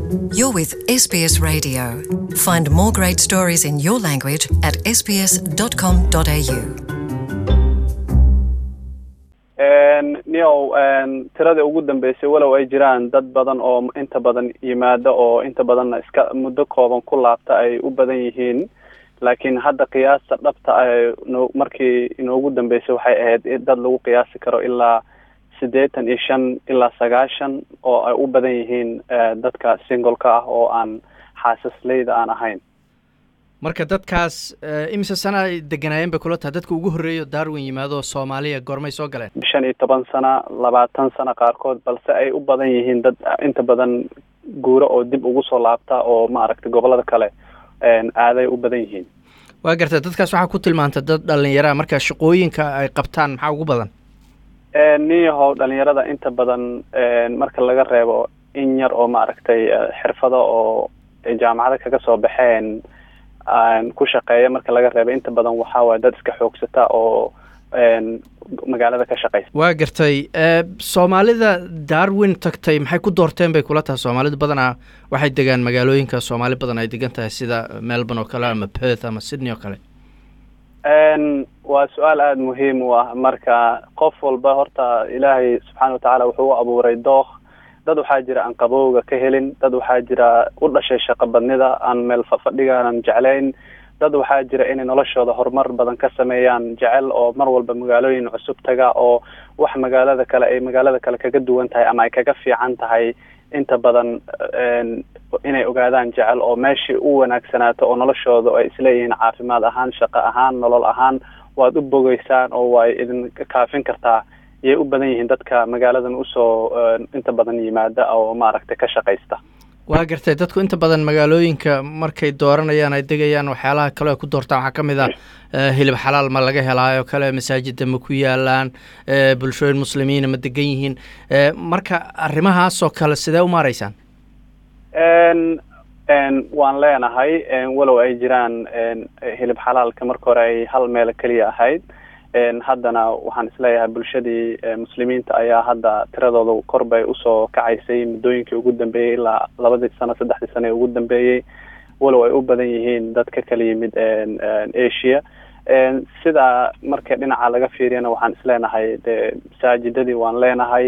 You're with SBS Radio. Find more great stories in your language at sbs.com.au. niow tiradii ugu dambeysay walow ay jiraan dad badan oo inta badan yimaada oo inta badanna iska muddo kooban ku laabta ay u badan yihiin laakiin hadda qiyaasta dhabta ah no markii inoogu dambeysay waxay ahayd dad lagu qiyaasi karo ilaa siddeetan iyo shan ilaa sagaashan oo ay u badan yihiin dadka singoleka ah oo aan xaasasleyda aan ahayn marka dadkaas imise sana ay deganaayeen bay kula tahay dadka ugu horreeyo darwin yimaado soomaaliya goormay soo galeen shan iyo toban sana labaatan sana qaarkood balse ay u badan yihiin dad inta badan guuro oo dib ugu soo laabta oo maaragtay gobolada kale aaday u badan yihiin waa gartay dadkaas waxaa ku tilmaantay dad dhalinyaraa marka shaqooyinka ay qabtaan maxaa ugu badan niyahow dhalinyarada inta badan marka laga reebo in yar oo maaragtay xirfado oo jaamacada kaga soo baxeen ku shaqeeya marka laga reebo inta badan waxaa waaya dad iska xoogsata oo magaalada ka shaqeysa waa gartay soomaalida darwin tagtay maxay ku doorteen bay kula tahay soomaalidu badanaa waxay degaan magaalooyinka soomaali badan ay degan tahay sida melbourne oo kale ama perth ama sydney oo kale waa su-aal aada muhiim u ah marka qof walba horta ilaahay subxaana watacaala wuxuu u abuuray dookh dad waxaa jira aan qabowga ka helin dad waxaa jira u dhashay shaqo badnida aan meel fafadhigaanan jeclayn dad waxaa jira inay noloshooda horumar badan ka sameeyaan jecel oo mar walba magaalooyin cusub taga oo wax magaalada kale ay magaalada kale kaga duwan tahay ama ay kaga fiican tahay inta badan inay ogaadaan jecel oo meeshii u wanaagsanaato oo noloshooda ay isleeyihiin caafimaad ahaan shaqo ahaan nolol ahaan waad u bogeysaan oo way idin kaafin kartaa yay u badan yihiin dadka magaaladan usoo inta badan yimaada oo maaragtay ka shaqaysta waa gartay dadku inta badan magaalooyinka markay dooranayaan ay degayaan waxyaalaha kale ay ku doortaan waxaa ka mid ah hilib xalaal ma laga helaayo kale masaajida ma ku yaalaan bulshooyin muslimiina ma degan yihiin marka arrimahaasoo kale sidee u maaraysaan waan leenahay walow ay jiraan hilib xalaalka marka hore ay hal meel keliya ahayd haddana waxaan isleeyahay bulshadii muslimiinta ayaa hadda tiradooda kor bay usoo kacaysay muddooyinkii ugu dambeeyey ilaa labadii sano saddexdii sano ee ugu dambeeyey walow ay u badan yihiin dad ka kala yimid asia sida marka dhinaca laga fiiriyana waxaan isleenahay de masaajidadii waan leenahay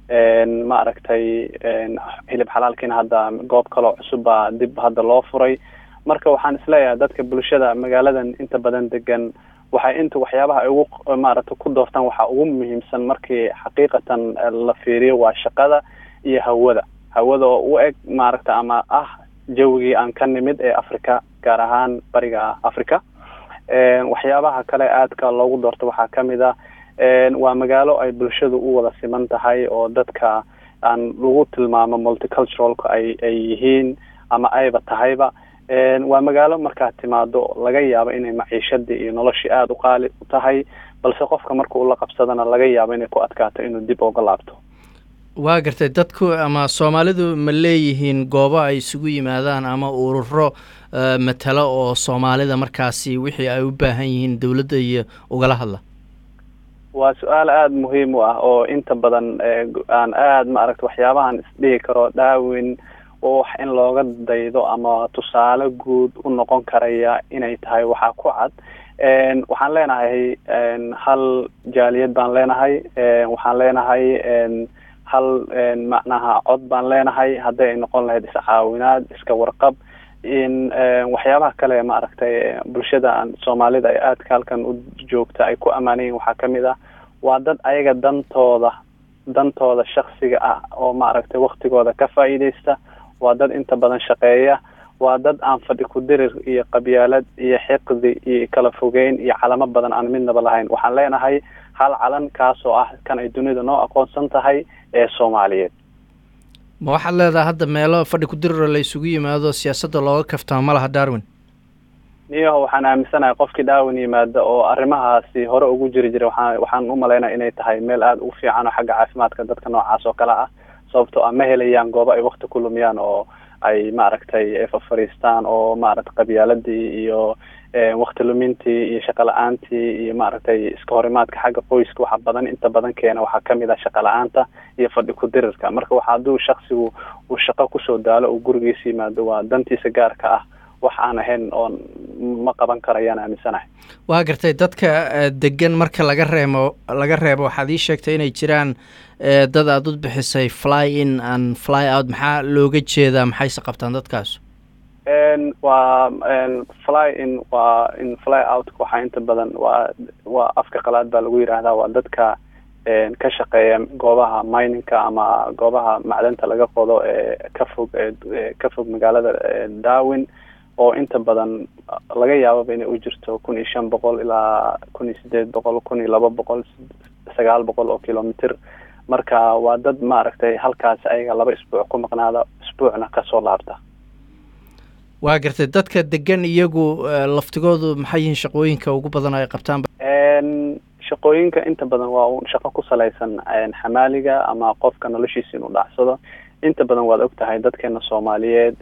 ma aragtay hilib xalaalkiina hadda goob kaloo cusub baa dib hadda loo furay marka waxaan isleeyahay dadka bulshada magaaladan inta badan degan waxay inta waxyaabaha ay ugu maaragtay ku doortaan waxaa ugu muhiimsan markii xaqiiqatan la fiiriyo waa shaqada iyo hawada hawada oo u eg maaragta ama ah jawigii aan ka nimid ee africa gaar ahaan bariga africa waxyaabaha kale aadka loogu doorto waxaa kamid ah waa magaalo ay bulshadu u wada siman tahay oo dadka aan lagu tilmaamo multiculturalka ay ay yihiin ama ayba tahayba waa magaalo markaad timaado laga yaabo inay maciishadii iyo noloshii aada u qaali u tahay balse qofka marka uu la qabsadana laga yaabo inay ku adkaato inuu dib uga laabto waa gartay dadku ama soomaalidu ma leeyihiin goobo ay isugu yimaadaan ama ururo matalo oo soomaalida markaasi wixii ay u baahan yihiin dowladda iyo ugala hadla waa su-aal aada muhiim u ah oo inta badan aan aada maaragta waxyaabahan isdhihi karo dhaawin wax in looga daydo ama tusaale guud u noqon karaya inay tahay waxaa ku cad waxaan leenahay hal jaaliyad baan leenahay waxaan leenahay hal macnaha cod baan leenahay hadday ay noqon lahayd iscaawinaad iska warqab in waxyaabaha kale maaragtay bulshada soomaalida ay aadka halkan u joogta ay ku ammaanayiin waxaa kamid ah waa dad ayaga dantooda dantooda shaksiga ah oo maaragtay waktigooda ka faa'iideysta waa dad inta badan shaqeeya waa dad aan fadhi ku dirir iyo qabyaalad iyo xiqdi iyo kala fogeyn iyo calamo badan aan midnaba lahayn waxaan leenahay hal calan kaasoo ah kan ay dunida noo aqoonsan tahay ee soomaaliyeed ma waxaad leedahay hadda meelo fadhi ku diriro la isugu yimaado siyaasadda looga kaftamo ma laha darwin niyaho waxaan aaminsanahay qofkii darwin yimaada oo arrimahaasi hore ugu jiri jiray waxaa waxaan u malaynaya inay tahay meel aada u fiican oo xagga caafimaadka dadka noocaas oo kale ah sababtoo ah ma helayaan goobo ay wakti ku lumiyaan oo ay maaragtay fafariistaan oo maaragtay qabyaaladii iyo wakti lumintii iyo shaqo la-aantii iyo maaragtay iska horimaadka xagga qoyska waxa badan inta badan keena waxaa kamid ah shaqo la-aanta iyo fadhi ku-dirirka marka waxa hadduu shaksigu uu shaqo kusoo daalo uu gurigiisa yimaado waa dantiisa gaarka ah wax aan ahayn oon ma qaban karayaan aaminsanahay waa gartay dadka degan marka laga reemo laga reebo waxaad ii sheegtay inay jiraan dad aada u bixisay fly in and fly out maxaa looga jeedaa maxayse qabtaan dadkaas waa fly in waa in fly out waxaa inta badan waa waa afka qalaad baa lagu yidhaahdaa waa dadka ka shaqeeya goobaha miningka ama goobaha macdanta laga qodo ee ka fog ka fog magaalada darwin oo inta badan laga yaababa inay u jirto kun iyo shan boqol ilaa kun iyo sideed boqol kun iyo laba boqol sagaal boqol oo kilomitr marka waa dad maaragtay halkaas ayaga laba isbuuc ku maqnaada isbuucna kasoo laabta waa gartay dadka degan iyagu laftigoodu maxay yihiin shaqooyinka ugu badan ay qabtaan shaqooyinka inta badan waa un shaqo ku salaysan xamaaliga ama qofka noloshiisa inuu dhacsado inta badan waad og tahay dadkeena soomaaliyeed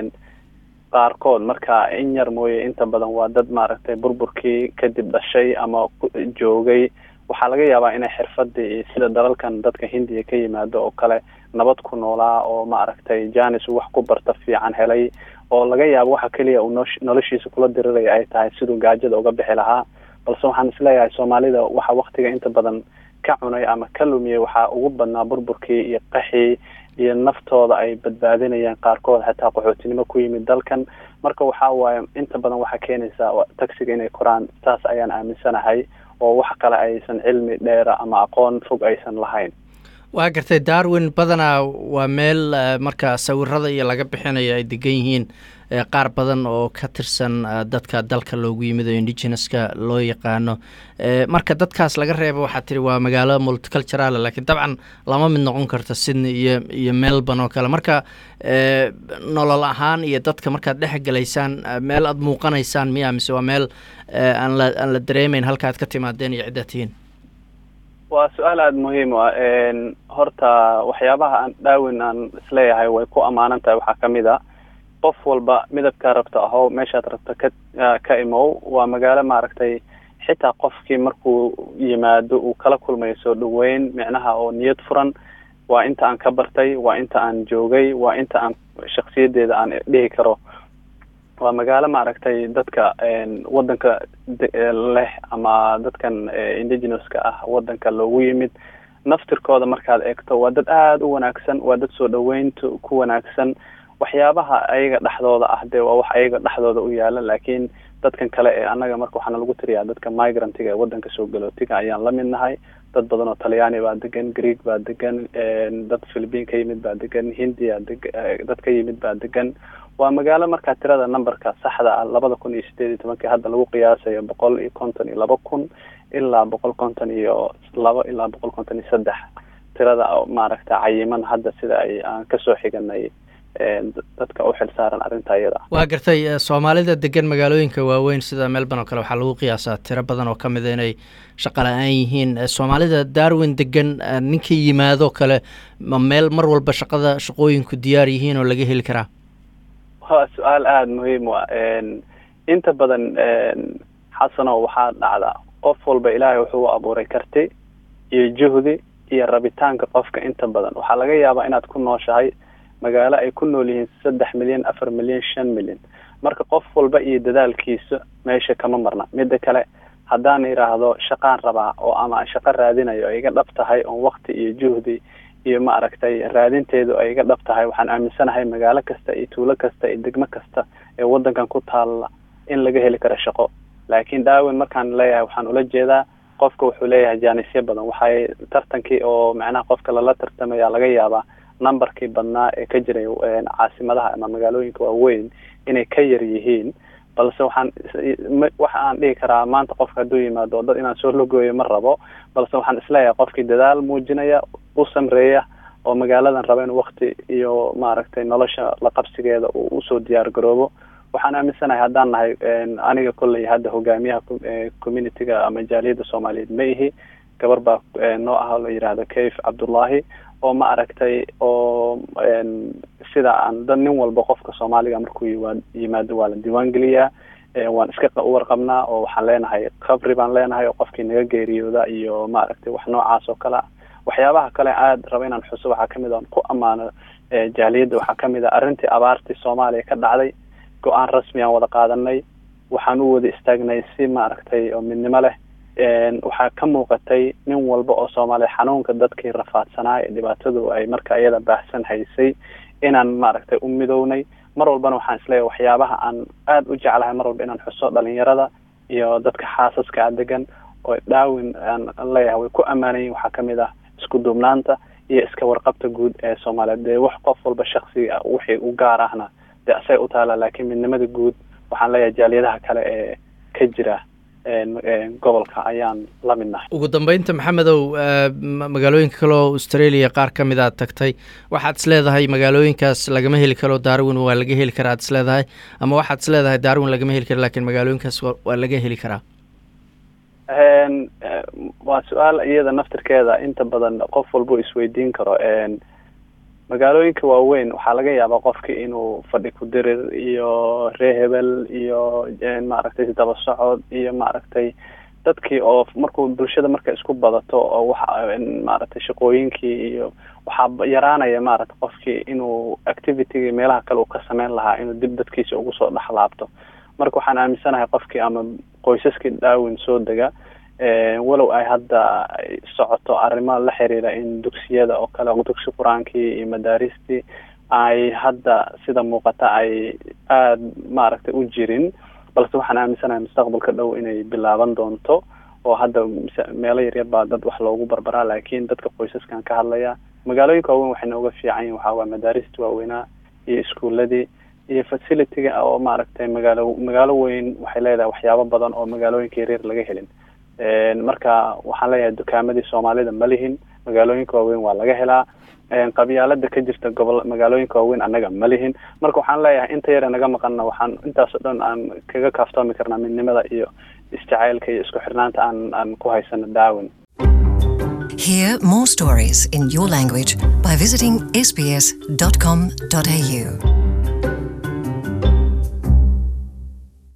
qaarkood marka in yar mooye inta badan waa dad maaragtay burburkii kadib dhashay ama joogay waxaa laga yaabaa inay xirfadii sida dalalkan dadka hindiya ka yimaado oo kale nabad ku noolaa oo maaragtay janis wax ku barta fiican helay oo laga yaabo waxa keliya uu noloshiisa kula diriraya ay tahay siduu gaajada uga bixi lahaa balse waxaan isleeyahay soomaalida waxa waktiga inta badan ka cunay ama ka lumiyay waxaa ugu badnaa burburkii iyo qaxii iyo naftooda ay badbaadinayaan qaarkood xataa qaxootinimo ku yimid dalkan marka waxa waaye inta badan waxaa keenaysaa taxiga inay koraan saas ayaan aaminsanahay oo wax kale aysan cilmi dheera ama aqoon fog aysan lahayn waa gartay darwin badanaa waa meel marka sawirada iyo laga bixinayo ay degan yihiin qaar badan oo ka tirsan dadka dalka loogu yimid oo indigeneska loo yaqaano marka dadkaas laga reebo waxaa tiri waa magaalo multicultural lakiin dabcan lama mid noqon karto sydney iyo iyo melbourne oo kale marka nolol ahaan iyo dadka markaad dhex gelaysaan meel aada muuqanaysaan miya mise waa meel aan la aan la dareemeyn halka aad ka timaadeen iyo ciddaad tihiin waa su-aal aada muhiim u ah horta waxyaabaha aan dhaawin aan isleeyahay way ku ammaanan tahay waxaa kamid a qof walba midabkaa rabta ahow meeshaad rabta ka ka imow waa magaalo maaragtay xitaa qofkii markuu yimaado uu kala kulmayo soo dhaweyn micnaha oo niyad furan waa inta aan ka bartay waa inta aan joogay waa inta aan shaksiyadeeda aan dhihi karo waa magaalo maaragtay dadka wadanka leh ama dadkan indigenouska ah wadanka loogu yimid naftirkooda markaad eegto waa dad aada u wanaagsan waa dad soo dhaweynta ku wanaagsan waxyaabaha ayaga dhexdooda ah dee waa wax ayaga dhexdooda u yaala laakiin dadkan kale ee annaga marka waxaana lagu tiriyaa dadka migrantiga ee wadanka soo galootiga ayaan la mid nahay dad badan oo talyaani baa degan greeg baa degan dad philipiin ka yimid baa degan hindiya deg dad ka yimid baa degan waa magaalo markaa tirada numberka saxda ah labada kun iyo sideed iyo tobankii hadda lagu qiyaasayo boqol iyo konton iyo laba kun ilaa boqol konton iyo laba ilaa boqol konton iyo saddex tirada maaragta cayiman hadda sida ay aan kasoo xiganay dadka u xil saaran arrinta iyada waa gartay soomaalida degan magaalooyinka waaweyn sida melbourne oo kale waxaa lagu qiyaasaa tiro badan oo ka mida inay shaqa la-aan yihiin soomaalida darwin degan ninka yimaado kale ma meel mar walba shaqada shaqooyinku diyaar yihiin oo laga heli karaa waa su-aal aada muhiim u ah inta badan xasano waxaa dhacda qof walba ilaahay wuxuu u abuuray karti iyo juhdi iyo rabitaanka qofka inta badan waxaa laga yaabaa inaad ku nooshahay magaalo ay ku nool yihiin saddex milyan afar milyan shan milyan marka qof walba iyo dadaalkiisa meesha kama marna midda kale haddaan idhaahdo shaqaan rabaa oo ama shaqo raadinayo ay iga dhab tahay oon wakti iyo juhdi iyo maaragtay raadinteedu ay iga dhab tahay waxaan aaminsanahay magaalo kasta iyo tuulo kasta iyo degmo kasta ee wadankan ku taalla in laga heli karo shaqo laakiin daawin markaan leeyahay waxaan ula jeedaa qofka wuxuu leeyahay jaanisyo badan waxay tartankii oo macnaha qofka lala tartamaya laga yaabaa numberkii badnaa ee ka jiray caasimadaha ama magaalooyinka waaweyn inay ka yar yihiin balse waxaan waxa aan dhihi karaa maanta qofka hadduu yimaado dad inaan soo logooyo ma rabo balse waxaan isleeyahay qofkii dadaal muujinaya u samreeya oo magaaladan raba in wakti iyo maaragtay nolosha la qabsigeeda uu usoo diyaar garoobo waxaan aaminsanahay haddaan nahay aniga kolley hadda hogaamiyaha communityga ama jaaliyadda soomaaliyeed ma ihi gabar baa noo ah la yidhaahdo kayf cabdullahi oo ma aragtay oo sida aan dad nin walba qofka soomaaliga markuu yimaado waa la diiwaan geliyaa waan iska warqabnaa oo waxaan leenahay qabri baan leenahay oo qofkii naga geeriyooda iyo ma aragtay wax noocaas oo kale ah waxyaabaha kale aada raba inaan xuso waxaa kamid on ku ammaano jaaliyadda waxaa kamid ah arrintii abaartii soomaaliya ka dhacday go-aan rasmi aan wada qaadanay waxaan u wada istaagnay si maaragtay oo midnimo leh waxaa ka muuqatay nin walba oo soomaaliya xanuunka dadkii rafaadsanaa ee dhibaatadu ay marka iyada baahsan haysay inaan maaragtay u midownay mar walbana waxaan isleeyahay waxyaabaha aan aada u jeclahay mar walba inaan xuso dhalinyarada iyo dadka xaasaska a degan oo dhaawin aan leeyahay way ku ammaanayiin waxaa kamid ah isku duubnaanta iyo iska warqabta guud ee soomaaliyeed dee wax qof walba shaksiga wixii u gaar ahna dee asay u taala laakiin midnimada guud waxaan leeyahay jaaliyadaha kale ee ka jira gobolka ayaan la midnahay ugu dambeynta maxamedow magaalooyinka kale oo australia qaar ka mid aad tagtay waxaad is leedahay magaalooyinkaas lagama heli karo darwin waa laga heli karaa ad is leedahay ama waxaad is leedahay darwin lagama heli kara lakin magaalooyinkaas waa laga heli karaa waa su-aal iyada naftirkeeda inta badan qof walba isweydiin karo magaalooyinka waaweyn waxaa laga yaabaa qofki inuu fadhi ku dirir iyo ree hebel iyo maaragtay daba socod iyo maaragtay dadkii oo markuu bulshada marka isku badato oo waxa maaragtay shaqooyinkii iyo waxaa yaraanaya maaragtay qofkii inuu activitygii meelaha kale uu ka sameyn lahaa inuu dib dadkiisa ugu soo dhexlaabto marka waxaan aaminsanahay qofkii ama qoysaskii dhaawin soo dega walow ay hadda socoto arrimo la xiriira in dugsiyada oo kale dugsi qur-aankii iyo madaaristii ay hadda sida muuqata ay aada maaragtay u jirin balse waxaan aaminsanahay mustaqbalka dhow inay bilaaban doonto oo hadda meelo yaryar baa dad wax loogu barbaraa laakiin dadka qoysaskan ka hadlaya magaalooyinka waaweyn waxay nooga fiican yihin waxaa waay madaarista waaweynaa iyo iskuuladii iyo facilityga oo maaragtay magaalo magaalo weyn waxay leedahay waxyaabo badan oo magaalooyinka yaryar laga helin marka waxaan leeyahay dukaamadii soomaalida ma lihin magaalooyinka waaweyn waa laga helaa qabyaalada ka jirta gobol magaalooyinka waaweyn annaga ma lihin marka waxaan leeyahay inta yare naga maqanna waxaan intaasoo dhan aan kaga kaaftoomi karnaa midnimada iyo isjacaylka iyo isku xirnaanta aan aan ku haysano daawin Hear more stories in your language by visiting sbs.com.au.